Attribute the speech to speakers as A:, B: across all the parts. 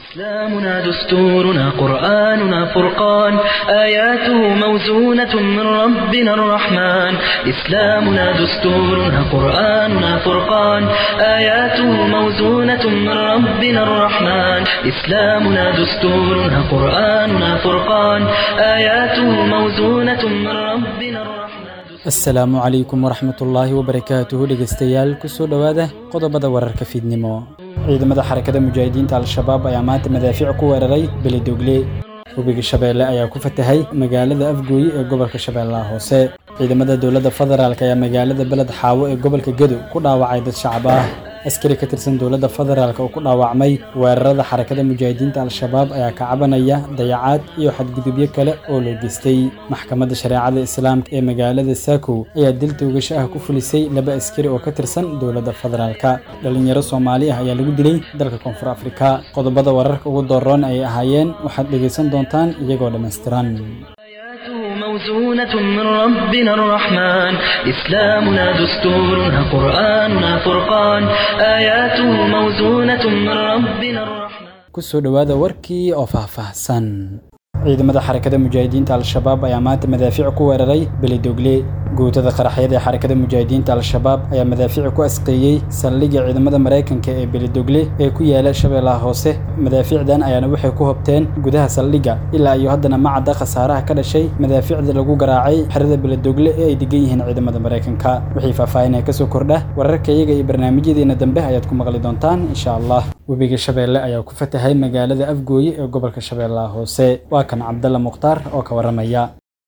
A: إسلامنا دستورنا قرآننا فرقان آياته موزونة من ربنا الرحمن إسلامنا دستورنا قرآننا فرقان آياته موزونة من ربنا الرحمن إسلامنا دستورنا قرآننا فرقان آياته موزونة من ربنا الرحمن
B: asalaamu calaykum waraxmatullaahi wabarakaatuhu dhegeystayaal kusoo dhowaada qodobada wararka fiidnimo ciidamada xarakada mujaahidiinta al-shabaab ayaa maanta madaafiic ku weeraray belidogle webiga shabeelle ayaa ku fatahay magaalada afgooye ee gobolka shabeellaha hoose ciidamada dowladda federaalk ayaa magaalada beled xaawo ee gobolka gedo ku dhaawacay dad shacab ah askari ka tirsan dowladda federaalk oo ku dhaawacmay weerarada xarakada mujaahidiinta al-shabaab ayaa ka cabanaya dayacaad iyo xadgudubyo kale oo loo geystay maxkamadda shareecada islaamka ee magaalada saakow ayaa dil toogasho ah ku fulisay laba askari oo ka tirsan dowladda federaalka dhalinyaro soomaali ah ayaa lagu dilay dalka koonfur afrika qodobada wararka ugu dooroon ayay ahaayeen waxaad dhegaysan doontaan iyagoo dhammaystiran
A: آياته موزونة من ربنا الرحمن إسلامنا دستورنا قرآننا فرقان آياته موزونة من ربنا الرحمن
B: kusoo dhowaada warkii oo faahfaahsan ciidamada xarakada mujaahidiinta al-shabaab ayaa maanta madaafiic ku weeraray belidogle guutada qaraxyada ee xarakada mujaahidiinta al-shabaab ayaa madaafiic ku asqeeyey saldhigga ciidamada maraykanka ee belidogle ee ku yaala shabeellaha hoose madaafiicdan ayaana waxay ku hobteen gudaha saldhigga ilaa iyo haddana ma cadda khasaaraha ka dhashay madaafiicda lagu garaacay xerada belidogle ee ay degan yihiin ciidamada maraykanka wixii faahfaahinaya kasoo kordha wararka iyaga iyo barnaamijyadeena dambe ayaad ku maqli doontaan insha allah webiga shabeelle ayaa ku fatahay magaalada afgooye ee gobolka shabeellaha hoose waa kan cabdalla mukhtaar oo ka warramaya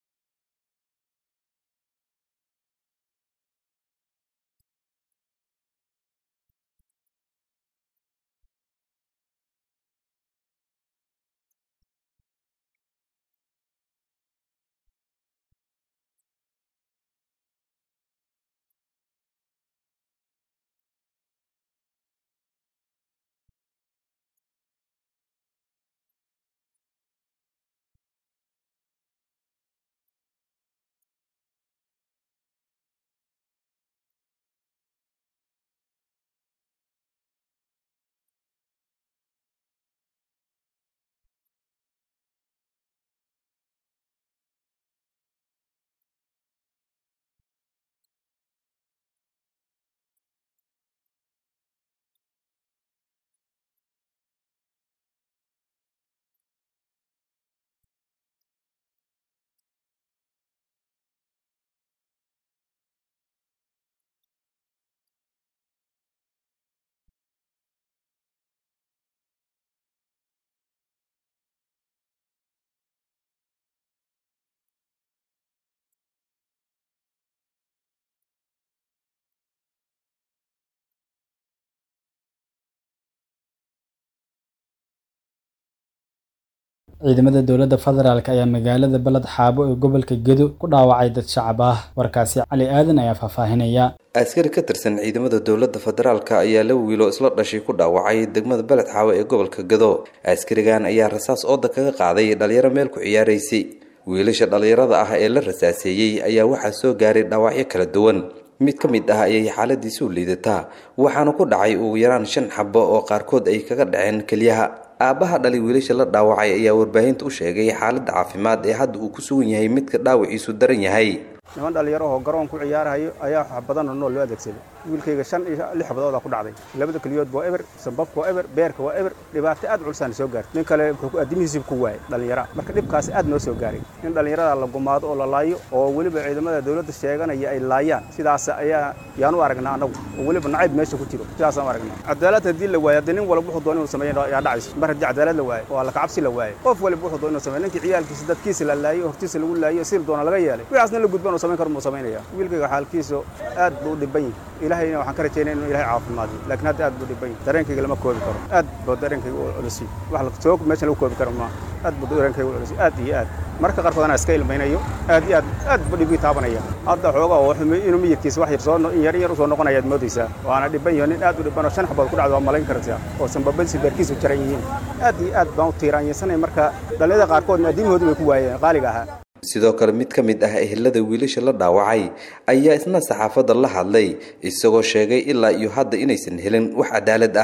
B: ciidamada dowladda federaalk ayaa magaalada beled xaabo ee gobolka gedo ku dhaawacay dad shacab ah warkaasi cali aadan ayaa faahfaahinaya
C: askari ka tirsan ciidamada dowladda federaalka ayaa la wiilo isla dhashay ku dhaawacay degmada beled xaawo ee gobolka gado askarigan ayaa rasaas ooda kaga qaaday dhalinyaro meel ku ciyaaraysay wiilasha dhalinyarada ah ee la rasaaseeyey ayaa waxaa soo gaaray dhaawacyo kala duwan mid ka mid ah ayay xaaladiisu liidataa waxaana ku dhacay ugu yaraan shan xabo oo qaarkood ay kaga dhaceen keliyaha aabbaha dhalay wiilasha la dhaawacay ayaa warbaahinta u sheegay xaaladda caafimaad ee hadda uu ku sugan yahay midka dhaawaciisu daran yahay
D: niman dhallinyaro oo garoon ku ciyaarahayo ayaa wax badanoo nool loo adeegsaday wiilkayga shan iyo lix xabadoodaa ku dhacday labada keliyood waa eber sambabka waa eber beerka waa eber dhibaato aad culsaana soo gaartay nin kale wuxuu addimihiisib ku waayay dhallinyara marka dhibkaasi aad noo soo gaaray in dhallinyarada la gumaado oo la laayo oo weliba ciidamada dowladda sheeganaya ay laayaan sidaas ayaa yaan u aragnaa annagu oo weliba nacayb meesha ku jiro sidaasaan u aragnaa cadaalad haddii la waayo haddii nin walba wuxuu doon inuu sameeyo yaa dhacayso mar haddii cadaalad la waayo oo alla kacabsi la waayo qof waliba wuxuu doon inuu sameeyo ninkii ciyaalkiisa dadkiisa la laayo hortiisa lagu laayo sil doona laga yeelay wixiaasna la gudban oo samayn karo muu samaynaya wiilkayga xaalkiisu aad buu u dhiban yahay ilaahayna waxaan ka rajaynaya inuu ilahay caafimaadiyo laakiin hadda aad buu dhiban yahay dareenkayga lama koobi karo aad buu dareenkayga u culisiy wax la soo meesha lagu koobi karo maaha aad buu dareenkayga u culisiy aad iyo aad marka qaarkood anaa iska ilmaynayo aad iyo aad aad buu dhibkii taabanaya hadda xoogaa oo inuu miyirkiisa wax yar soo in yar in yar usoo noqonaya aad moodaysaa waana dhiban yaho nin aad u dhiban oo shan xabood ku dhacdo waa malayn kartaa oo sanbabadiisa beerkiisu jaran yihiin aad iyo aad baan u tiiraanyansanay marka dhallinyada qaarkoodna addiimahoodu bay ku waayeen qaaliga ahaa
C: sidoo kale mid ka mid ah ehelada wiilasha la dhaawacay ayaa isna saxaafadda la hadlay isagoo sheegay ilaa iyo hadda inaysan helin wax cadaalad ah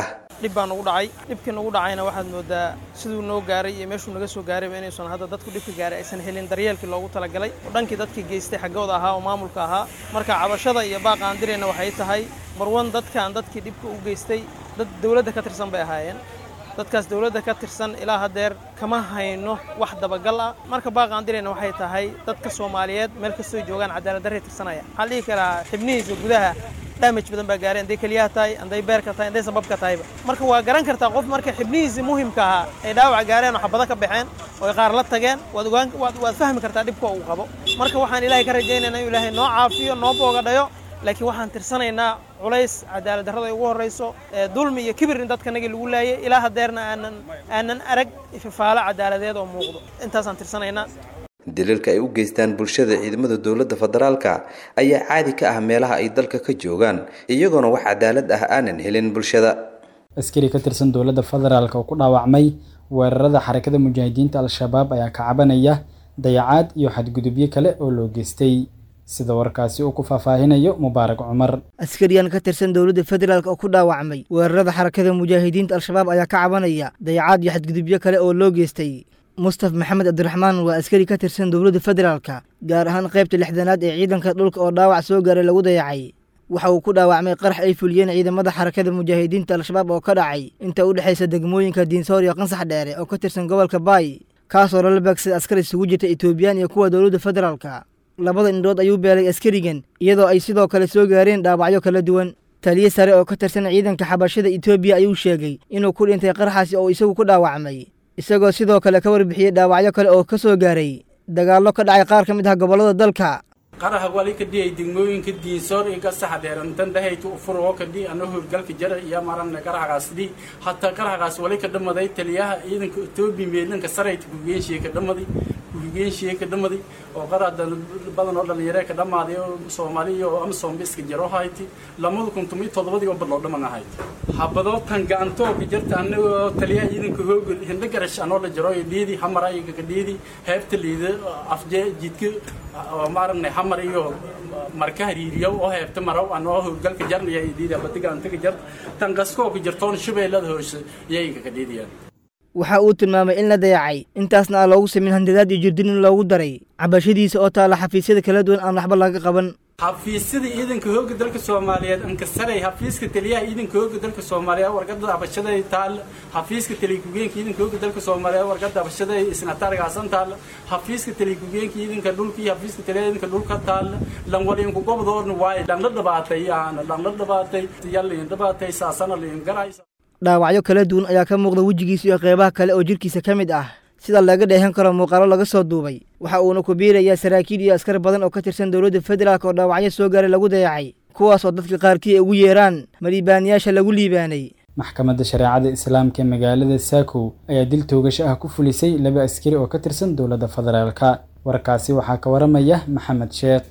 E: dhib baa nagu dhacay dhibkii nagu dhacayna waxaad moodaa siduu noo gaaray iyo meeshuu naga soo gaarayba inaysan hadda dadku dhibka gaaray aysan helin daryeelkii loogu talagalay oo dhankii dadkii geystay xaggooda ahaa oo maamulka ahaa marka cabashada iyo baaqa aan dirayna waxay tahay marwan dadkaan dadkii dhibka u geystay dad dowladda ka tirsan bay ahaayeen dadkaas dowladda ka tirsan ilaa haddeer kama hayno wax dabagal ah marka baaqa aan dirayna waxay tahay dadka soomaaliyeed meel kastoo joogaan cadaalad darray tirsanaya waxaan dhihi karaa xibnihiisa gudaha damage badan baa gaaray hadday keliyaha tahay hadday beerka tahay hadday sababka tahayba marka waa garan kartaa qof marka xibnihiisii muhimka ahaa ay dhaawac gaareen oo xabado ka baxeen oo ay qaar la tageen waad ogaan waad waad fahmi kartaa dhibka uu qabo marka waxaan ilaahay ka rajaynaynaa inuu ilaahay noo caafiyo noo boogadhayo laakiin waxaan tirsanaynaa culays cadaalad darrada ay ugu horrayso dulmi iyo kibir in dadkanagii lagu laayay ilaa haddeerna aanan aanan arag ififaalo cadaaladeed oo muuqdo intaasaan tirsanaynaa
C: daliilka ay u geystaan bulshada ciidamada dowladda federaalka ayaa caadi ka ah meelaha ay dalka ka joogaan iyagoona wax cadaalad ah aanan helin bulshada
B: askari ka tirsan dowladda federaalk oo ku dhaawacmay weerarada xarakada mujaahidiinta al-shabaab ayaa ka cabanaya dayacaad iyo xadgudubyo kale oo loo geystay sida warkaasi uu ku faahfaahinayo mubaarak cumar
F: askariyan ka tirsan dowladda federaalk oo ku dhaawacmay weerarada xarakada mujaahidiinta al-shabaab ayaa ka cabanaya dayacaad iyo xadgudubyo kale oo loo geystay mustaf maxamed cabdiraxmaan waa askari ka tirsan dowladda federaalka gaar ahaan qaybta lixdanaad ee ciidanka dhulka oo dhaawac soo gaaray lagu dayacay waxa uu ku dhaawacmay qarax ay fuliyeen ciidamada xarakada mujaahidiinta al-shabaab oo ka dhacay inta u dhexaysa degmooyinka diinsoor iyo qansax dheere oo ka tirsan gobolka baay kaasoo lala beegsaday askar isugu jirta etoobiyaan iyo kuwa dowladda federaalka labada indhood ayuu beelay askarigan iyadoo ay sidoo kale soo gaareen dhaawacyo kala duwan taliye sare oo ka tirsan ciidanka xabashada etoobiya ayuu sheegay inuu ku dhintay qaraxaasi oo isagu ku dhaawacmay isagoo sidoo kale ka warbixiyey dhaawacyo kale oo ka soo gaaray dagaallo ka dhacay qaar ka mid ah gobollada dalka
G: qaraha wali kadhiyay degmooyinka diinsoor iyo gasaxa dheerantan dhahayta ufuroo kadhi ana howlgalka jara iyo marana qaraxgaas dhi hataa qaraxgaas wali ka dhamaday taliyaha ciidanka etoobiya meelanka sarayta kugeenshiye ka dhamaday kugeenshiye ka dhamaday oo qarax badan oo dhalinyare ka dhamaaday oo soomaaliya oo amsom iska jaro hayti lamada kun tomiyo toddobadii oo badloo dhaman ahayd habadoo tan gacantoo ka jirta anagoo taliyaha ciidanka hoogol hindho garash anoo la jaro iyo dhiidi hamar ayaga ka dhiidi heebta liida afjee jidka oo maaragna hamar iyo marka hariiriyo oo heebta marow anoo howlgalka jarnaya iyo dhiidi abadiga antaga jar tan qaskoo ka jirtoon shabeellada hoose iyaga ka dhiidiyaan
F: waxa uu tilmaamay in la dayacay intaasna aan loogu sameyn handadaad iyo jirdin in loogu daray cabashadiisa oo taala xafiisyada kala duwan aan waxba laga qaban
G: xafiisyada ciidanka hooga dalka soomaaliyeed ankasaray xafiiska taliyaha ciidanka hooga dalka soomaaliyeed warqada abashada taal xafiiska taliyakugeenka ciidanka hooga dalka soomaaliyeed warqada abashada isnatargaasan taal xafiiska taliyakugeenka ciidanka dhulka iyo xafiiska taliyaha ciidanka dhulka taal lan walinku gobdoorna waaye dhanla dhabaatay yaana dhanla dhabaatay yallin dhabaatay saasana liin garaysa
F: dhaawacyo kala duwan ayaa ka muuqda wejigiisa iyo qeybaha kale oo jidhkiisa ka mid ah sida laga dheehan karo muuqaalo laga soo duubay waxa uuna ku biirayaa saraakiil iyo askar badan oo ka tirsan dowladda federaalk oo dhaawacyo soo gaaray lagu dayacay kuwaas oo dadka qaarkii ay ugu yeeraan maliibaanayaasha lagu liibaanay
B: maxkamadda shareecada islaamka ee magaalada saakow ayaa dil toogasho ah ku fulisay laba askari oo ka tirsan dowladda federaalka warkaasi waxaa ka waramaya maxamed sheekh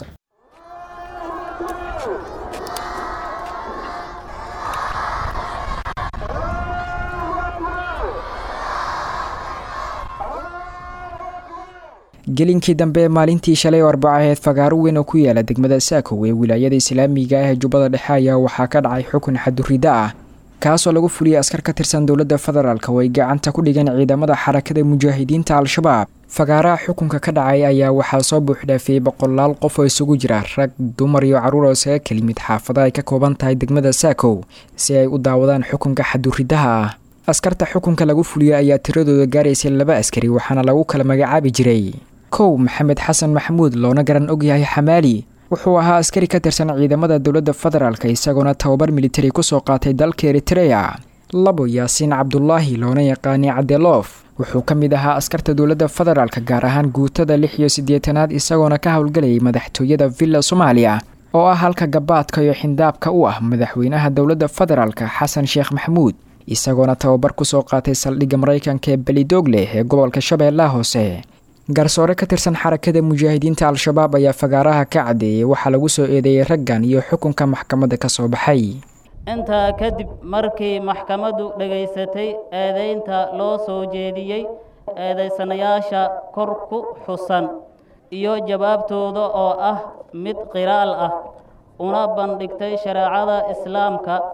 H: gelinkii dambe ee maalintii shalay oo arbaco aheyd fagaaro weyn oo ku yaala degmada saakow ee wilaayada islaamiga ah ee jubbada dhexe ayaa waxaa ka dhacay xukun xadurida ah kaasoo lagu fuliyey askar ka tirsan dowladda federaalk oo ay gacanta ku dhigeen ciidamada xarakada mujaahidiinta al-shabaab fagaaraha xukunka ka dhacay ayaa waxaa soo buuxdhaafiyey boqolaal qof oo isugu jira rag dumar iyo carruur oo isaga kelimid xaafada ay ka kooban tahay degmada saakow si ay u daawadaan xukunka xaduridaha ah askarta xukunka lagu fuliyey ayaa tiradooda gaaraysay laba askari waxaana lagu kala magacaabi jiray kow maxamed xasan maxamuud loona garan ogyahay xamaali wuxuu ahaa askari ka tirsan ciidamada dowladda federaalk isagoona tababar militari kusoo qaatay dalka eritreya labo yaasiin cabdulaahi loona yaqaanay cadeloof wuxuu ka mid ahaa askarta dowladda federaalk gaar ahaan guutada lix iyo siddeetanaad isagoona ka howlgalayay madaxtooyada villa soomaaliya oo ah halka gabaadka iyo xindaabka u ah madaxweynaha dowladda federaalk xasan sheekh maxamuud isagoona tababar kusoo qaatay saldhigga maraykanka ee belidoogle ee gobolka shabeellaha hoose garsoore ka tirsan xarakada mujaahidiinta al-shabaab ayaa fagaaraha ka caddeeyey waxaa lagu soo eedeeyey raggan iyo xukunka maxkamadda ka soo baxay
I: intaa kadib markii maxkamaddu dhegaysatay eedaynta loo soo jeediyey eedaysanayaasha kor ku xusan iyo jawaabtooda oo ah mid qiraal ah una bandhigtay shareecada islaamka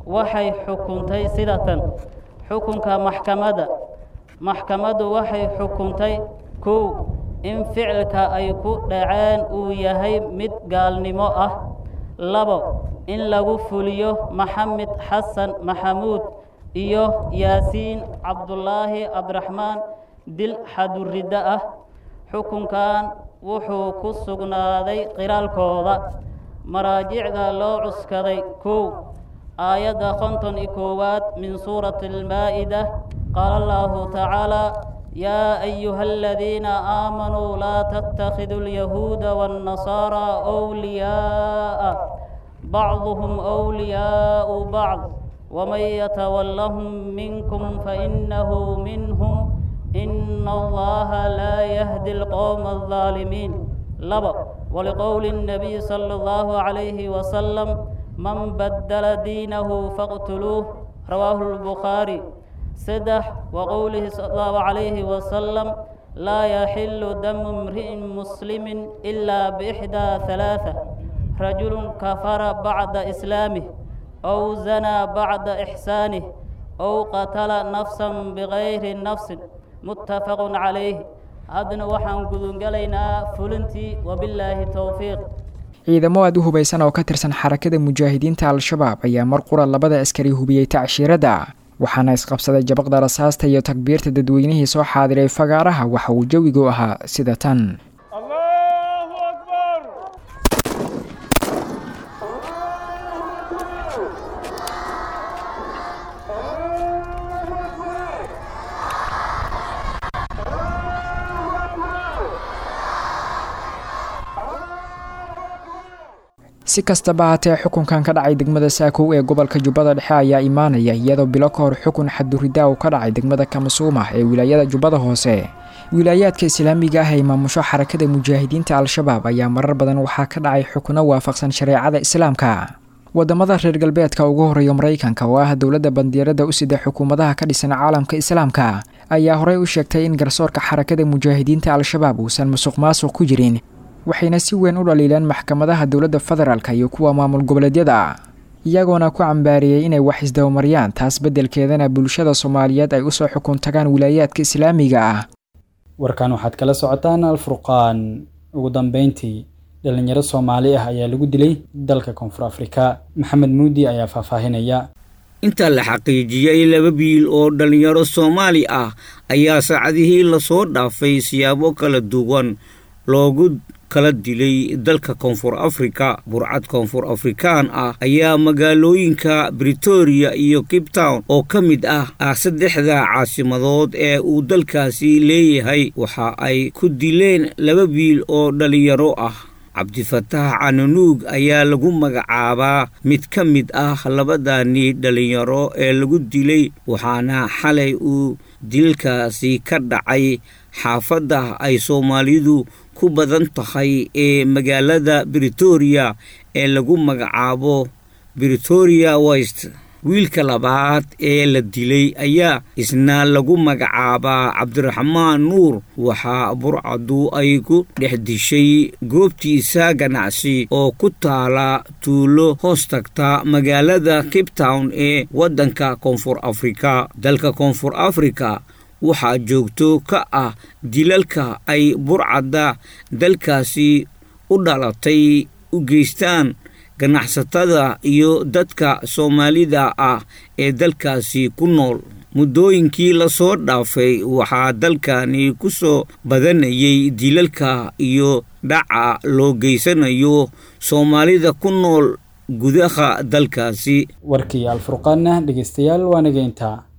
I: waxay xukuntay sida tan xukunka maxkamadda maxkamaddu waxay xukuntay kow in ficilka ay ku dhaceen uu yahay mid gaalnimo ah labo in lagu fuliyo maxamed xasan maxamuud iyo yaasiin cabdulaahi cabdiraxmaan dil xaduriddo ah xukunkan wuxuu ku sugnaaday qiraalkooda maraajicda loo cuskaday kow aayadda konton iyo koowaad min suurati almaa'ida qaala allahu tacaala yaa ayuha aladiina aamanuu laa tattakhiduu alyahuuda waannasaaraa wliyaa'a bacduhum wliyaa'u bacd waman yatawallahum minkum fainahu minhum ina allaha laa yahdi alqowma aldaalimiin laba waliqowli الnabiy sala allahu calayhi wasalam man baddala diinahu faqtuluuh rawaahu lbukhaari saddex waqowlihi sala allahu calayhi wasalam laa yaxilu damu imri'in muslimin ilaa biixdaa halaatha rajulun kafara bacda islaamih ow zanaa bacda ixsaanih ow qatala nafsan bigayri nafsin muttafaqun calayh haddana waxaan gudungalaynaa fulintii wabillaahi towfiiq
H: ciidamo aad u hubaysan oo ka tirsan xarakada mujaahidiinta al-shabaab ayaa mar qura labada askari hubiyey tacshiiradda waxaana isqabsaday jabaqda rasaasta iyo takbiirta dadweynihii soo xaadiray fagaaraha waxa uu jawigu ahaa sida tan si kastaba haatee xukunkan ka dhacay degmada saakow ee gobolka jubbada dhexe ayaa imaanaya iyadoo bilo ka hor xukun xaduridaa uu ka dhacay degmada kamasuuma ee wilaayada jubbada hoose wilaayaadka islaamiga ah ee maamusho xarakada mujaahidiinta al-shabaab ayaa marar badan waxaa ka dhacay xukuno waafaqsan shareecada islaamka wadamada reer galbeedka ugu horeeya maraykanka oo ah dowladda bandiirada u sida xukuumadaha ka dhisan caalamka islaamka ayaa horey u sheegtay in garsoorka xarakada mujaahidiinta al-shabaab uusan musuq maasuq ku jirin waxayna si weyn u dhaliileen maxkamadaha dowladda federaalka iyo kuwa maamul goboleedyada iyagoona ku cambaariyey inay wax isdabamaryaan taas beddelkeedana bulshada soomaaliyeed ay usoo xukun tagaan wilaayaadka islaamiga ah
B: warkan waxaad kala socotaan alfurqaan ugu dambeyntii dhalinyaro soomaali ah ayaa lagu dilay dalka koonfur afrika maxamed muudi ayaa faahfaahinaya
J: inta la xaqiijiyey laba biil oo dhallinyaro soomaali ah ayaa saacadihii lasoo dhaafay siyaabo kala duwan loogu kala dilay dalka koonfur afrika burcad koonfur afrikaan ah ayaa magaalooyinka britoria iyo cape town oo ka mid ah ah saddexda caasimadood ee uu dalkaasi leeyahay waxa ay ku dileen laba biil oo dhallinyaro ah cabdifataax cananuug ayaa lagu magacaabaa mid ka mid ah labadani dhallinyaro ee lagu dilay waxaana xalay uu dilkaasi ka dhacay xaafadda ay soomaalidu ku badan tahay ee magaalada britoria ee lagu magacaabo britoria west wiilka labaad ee la dilay ayaa isna lagu magacaabaa cabdiraxmaan nuur waxaa burcadu ay ku dhex dishay goobtiisa ganacsi oo ku taala tuulo hoos tagta magaalada cape town ee waddanka koonfur afrika dalka koonfur afrika waxaa joogto ka ah dilalka ay burcadda dalkaasi u dhalatay u geystaan ganacsatada iyo dadka soomaalida ah ee dalkaasi ku nool muddooyinkii lasoo dhaafay waxaa dalkani ku soo badanayay dilalka iyo dhaca loo geysanayo soomaalida ku nool gudaha dalkaasi
B: warkii alfurqaanna dhegeystayaal waa nageyntaa